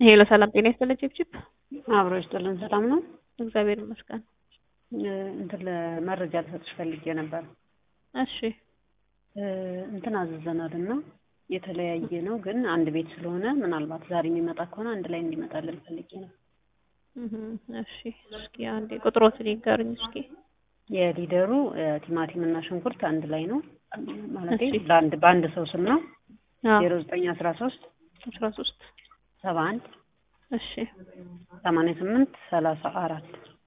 ሄሎ ሰላም ጤና ይስጥልኝ ቺፕቺፕ አብሮ ይስጥልን። ሰላም ነው? እግዚአብሔር ይመስገን። እንትን ለመረጃ ልሰጥሽ ፈልጌ ነበር። እሺ እንትን አዘዘናል እና የተለያየ ነው ግን አንድ ቤት ስለሆነ ምናልባት ዛሬ የሚመጣ ከሆነ አንድ ላይ እንዲመጣልን ፈልጌ ነው። እህ እሺ እስኪ አንዴ ቁጥሮትን ይንገሩኝ እስኪ። የሊደሩ ቲማቲም እና ሽንኩርት አንድ ላይ ነው ማለት እሺ። ለአንድ በአንድ ሰው ስም ነው። አዎ ዜሮ ዘጠኝ አስራ ሶስት አስራ ሶስት ሰባ አንድ እሺ ሰማንያ ስምንት ሰላሳ አራት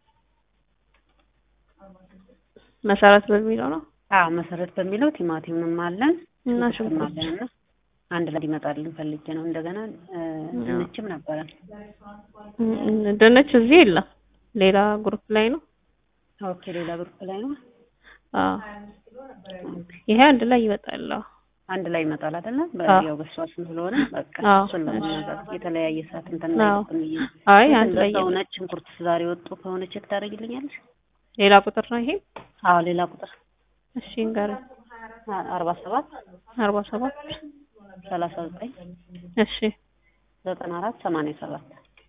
መሰረት በሚለው ነው አዎ መሰረት በሚለው ቲማቲምም አለን እና ሽንኩርትም ሽንኩርት አለን እና አንድ ላይ እንዲመጣልን ፈልጌ ነው። እንደገና እ፣ ድንችም ነበረን። እም፣ ድንች እዚህ የለም ሌላ ግሩፕ ላይ ነው። ኦኬ ሌላ ግሩፕ ላይ ነው። አዎ ኦኬ ይሄ አንድ ላይ ይመጣል። አዎ አንድ ላይ ይመጣል አይደለ? አዎ። ያው በሷ ስም ስለሆነ በቃ አዎ። እሱን ለመናገር የተለያየ ሰዓት እንትን አዎ። ላይ ብዬ አይ አንድ ላይ በዛው ይመጣል። ነጭ ሽንኩርት ዛሬ ወጡ ከሆነ ቼክ ታደርጊልኛለሽ? ሌላ ቁጥር ነው ይሄ። አዎ ሌላ ቁጥር እሺ እንገረኝ አ- አርባ ሰባት አርባ ሰባት ሰላሳ ዘጠኝ እሺ ዘጠና አራት ሰማንያ ሰባት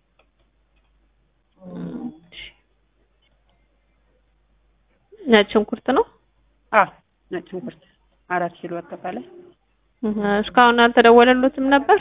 እም፣ እሺ ነጭ ሽንኩርት ነው። አዎ ነጭ ሽንኩርት አራት ኪሎ አጠቃላይ እህ፣ እስካሁን አልተደወለሉትም ነበር።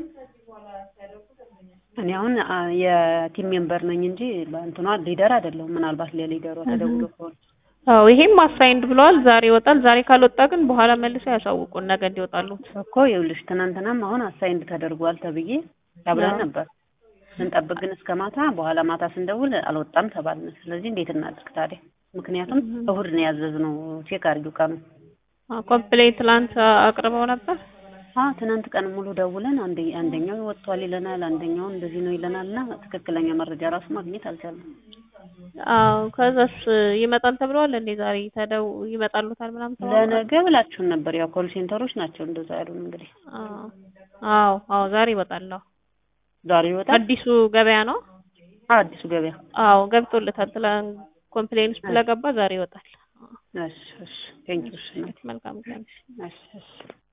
እኔ አሁን አ፣ የቲም ሜምበር ነኝ እንጂ በእንትኗ ሊደር አይደለሁም። ምናልባት ለሊደሯ ተደውሎ ከሆነ አዎ ይሄም አሳይንድ ብለዋል። ዛሬ ይወጣል። ዛሬ ካልወጣ ግን በኋላ መልሰው ያሳውቁን ነገ እንዲወጣሉት። እኮ ይኸውልሽ ትናንትናም አሁን አሳይንድ ተደርጓል ተብዬ አብረን አዎ። ነበር ስንጠብቅ ግን እስከ ማታ በኋላ ማታ ስንደውል አልወጣም ተባልን። ስለዚህ እንዴት እናድርግ ታዲያ? ምክንያቱም እሁድ ነው ያዘዝነው። ቼክ አድርጊው ቀኑ። ኮምፕሌት ትላንት አቅርበው ነበር። አዎ ትናንት ቀን ሙሉ ደውለን አንደ አንደኛው ወጥቷል ይለናል፣ አንደኛው እንደዚህ ነው ይለናል እና ትክክለኛ መረጃ ራሱ ማግኘት አልቻልንም። አዎ ከዛስ ይመጣል ተብለዋል እንዴ? ዛሬ ተደው ይመጣሉታል ምናምን ተባብለዋል? ለነገ ብላችሁን ነበር። ያው ኮል ሴንተሮች ናቸው እንደዛ ያሉን። እንግዲህ አዎ አዎ አዎ ዛሬ ይወጣል። አዎ ዛሬ ይወጣል። አዲሱ ገበያ ነው። አዎ አዲሱ ገበያ። አዎ ገብቶለታል። ትላንት ኮምፕሌን ውስጥ ስለገባ ዛሬ ይወጣል። እሺ እሺ ቴንኪው። እሺ መልካም ቀን። እሺ እሺ